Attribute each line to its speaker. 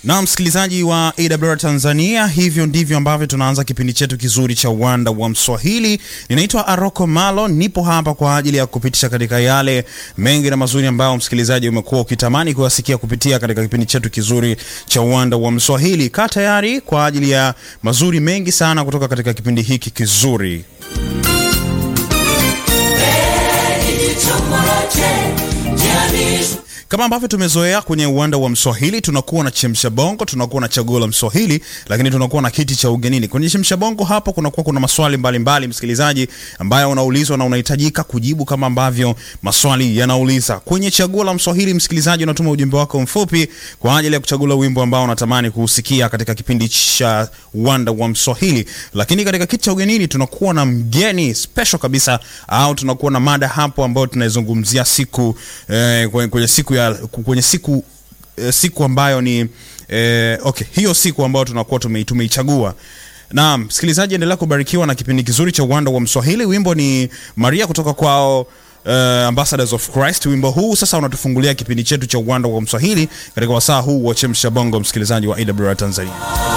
Speaker 1: Na msikilizaji wa AWR Tanzania, hivyo ndivyo ambavyo tunaanza kipindi chetu kizuri cha uwanda wa Mswahili. Ninaitwa Aroko Malo, nipo hapa kwa ajili ya kupitisha katika yale mengi na mazuri ambayo msikilizaji umekuwa ukitamani kuyasikia kupitia katika kipindi chetu kizuri cha uwanda wa Mswahili. Kaa tayari kwa ajili ya mazuri mengi sana kutoka katika kipindi hiki kizuri. Kama ambavyo tumezoea kwenye uwanda wa Mswahili, tunakuwa na chemsha bongo, tunakuwa na chaguo la Mswahili, lakini tunakuwa na kiti cha ugenini. Kwenye chemsha bongo hapo kunakuwa kuna maswali mbalimbali mbali, msikilizaji, ambayo unaulizwa na unahitajika kujibu kama ambavyo maswali yanauliza. Kwenye chaguo la Mswahili, msikilizaji, unatuma ujumbe wako mfupi kwa ajili ya kuchagua wimbo ambao unatamani kuusikia katika kipindi cha uwanda wa Mswahili. Lakini katika kiti cha ugenini tunakuwa na mgeni special kabisa, au tunakuwa na mada hapo ambayo tunaizungumzia siku eh, kwenye siku ya kwenye siku eh, siku ambayo ni eh, okay, hiyo siku ambayo tunakuwa tumeichagua. Naam, msikilizaji, endelea kubarikiwa na kipindi kizuri cha uwanda wa Mswahili. Wimbo ni Maria kutoka kwao uh, Ambassadors of Christ. Wimbo huu sasa unatufungulia kipindi chetu cha uwanda wa Mswahili katika wasaa huu wa chemsha bongo, msikilizaji wa AWR Tanzania.